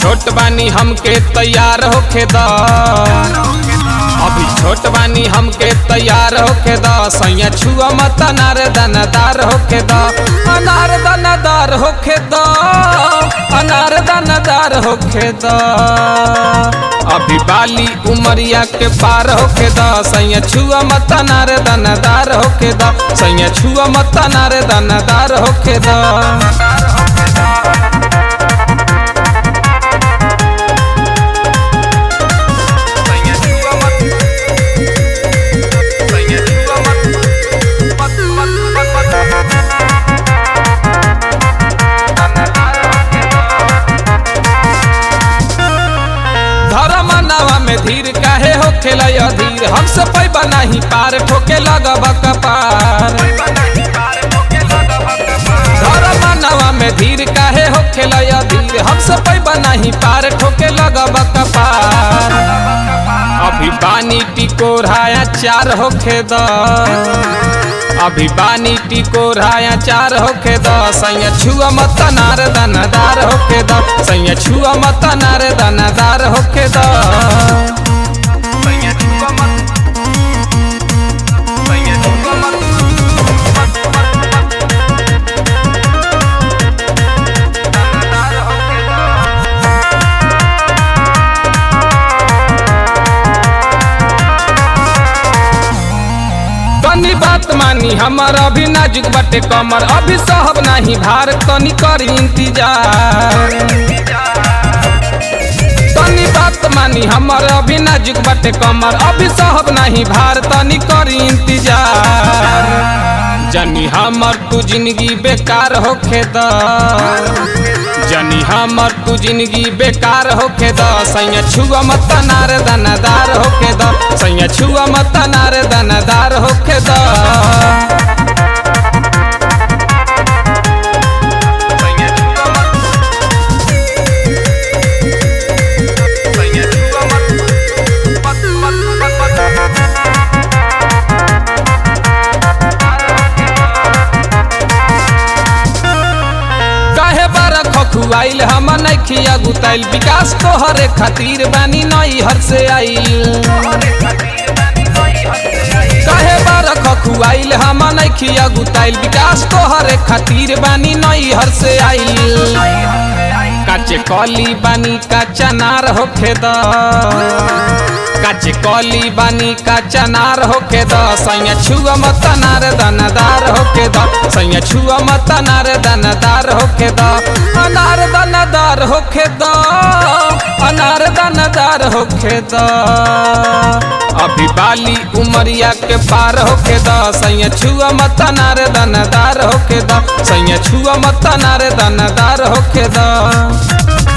छोट बानी हमके तैयार होखे द अभी छोट बानी हमके तैयार होखे द सैया छुआ मत अनार दानादार होखे द अनार दानादार होखे द अनार दानादार होखे द अभी बाली उमरिया के पार होखे द सैया छुआ मत अनार दानादार होखे द सैया छुआ मत अनार दानादार होखे द धर्म नावा में धीर काहे हो खेला अधीर हमसे पैबा नहीं पार ठोके लगब कपार धर्म नावा में धीर काहे हो खेला अधीर हमसे पैबा नहीं पार ठोके लगब कपार अभी पानी टिकोराया चार होखे द अभी बानी टिकोराया चार होखे द सैया छुआ मत नार दानादार होखे द सैया छुआ मत नार दानादार होखे द तनी बात मानी हमर अभी नाजुक बटे कमर अभी सहब नहीं भार तनी करी इंतजार तनी बात मानी हमर अभी नाजुक बटे कमर अभी सहब नहीं भार तनी करी इंतजार जनी हमर तू जिंदगी बेकार होखे द जनी हमर तू जिंदगी बेकार होखे द सैया छुआ मत नार दानादार होखे द सैया छुआ मत नार दानादार होखे द काहे बारा खखुआइल हम नइखिया गुताइल विकास तोहरे खातिर बानी नई हर से आइल काहे बारा खखुआइल हम नइखिया गुताइल विकास तोहरे खातिर बानी नई हर से आइल काचे कली बानी काचा नार होखे द काचे कली बानी काचा नार होखे द सैया छुआ मत नार दानादार होखे द सैया छुआ मत नार दानादार होखे द अनार दानादार होखे द अनार दानादार होखे द अभी बाली उमरिया के पार होखे द सैया छुआ मत नार दानादार होखे द सैया छुआ मत नार दानादार होखे द